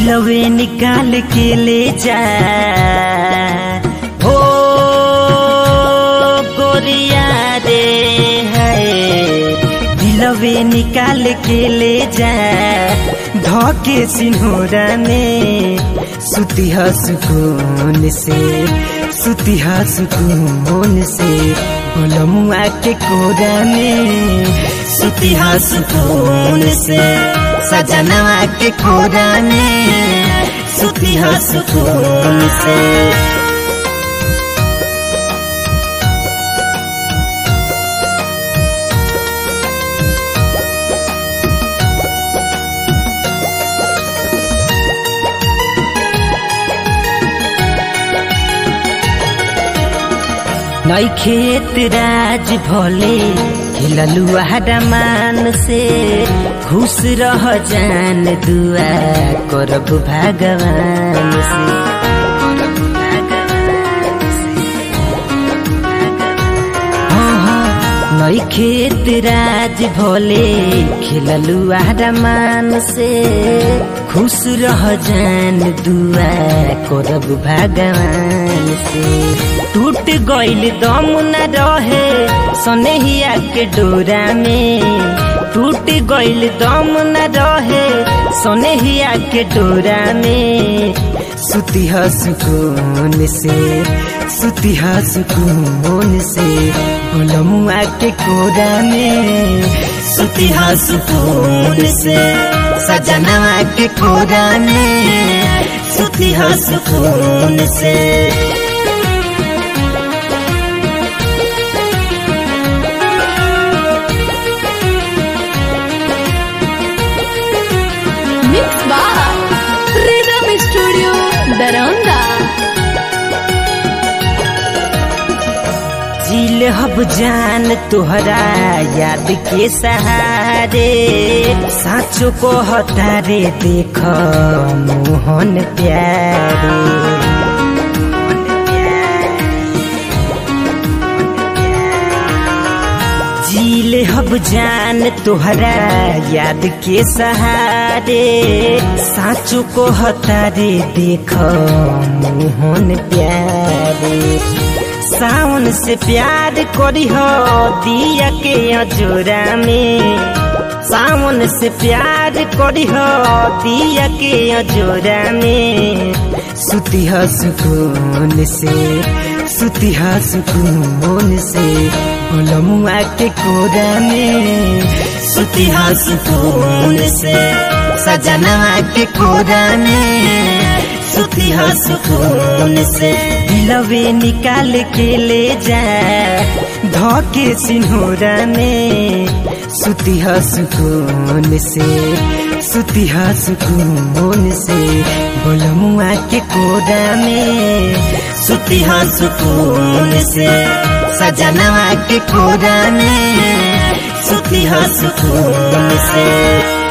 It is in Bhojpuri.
दिलवे निकाल के ले जा हो गोरिया रे है दिलवे निकाल के ले जा धोके सिन्होरा में सुतिह सुकून से सुतिह सुकून से बोलमुआ के कोरा में सुतिह सुकून से सजनवा के कोरा में सुतिह सुकून से नई खेत राज भोले हिललुआ मान से खुश रह जान दुआ करब भगवान से हाँ, हाँ, नई खेत राज भोले खिललुआ मान से खुश रह जान दुआ करब भगवान से टूट गइल दम न रहे सनेहिया के डोरा में टूट गइल दम न रहे सनेहिया के डोरा में सुतिह सुकून से सुतिह सुकून से बोलमुआ के कोरा में सुतिह सुकून से सजनवा के कोरा में सुतिह सुकून से Mix by Rhythm Studio Daronda. जिल हब जान तोहरा याद के सहारे साँचो को हतारे देख मोहन प्यारे झील हब जान तोहरा याद के सहारे साँचो को हतारे देख मोहन प्यारे सावन से प्यार करी हो दिया के अजोरा में सावन से प्यार करी हो दिया के अजोरा में सुतिह सुकून से सुतिह सुकून से बोलमुआ के कोरा में सुतिह सुकून से सजनवा के कोरा में सुतिह सुकून से दिलवे निकाल के ले जा धोके सिन्होरा में सुतिह सुकून से सुतिह सुकून से बोलमुआ के कोरा में सुतिह सुकून से सजनवा के कोरा में सुतिह सुकून से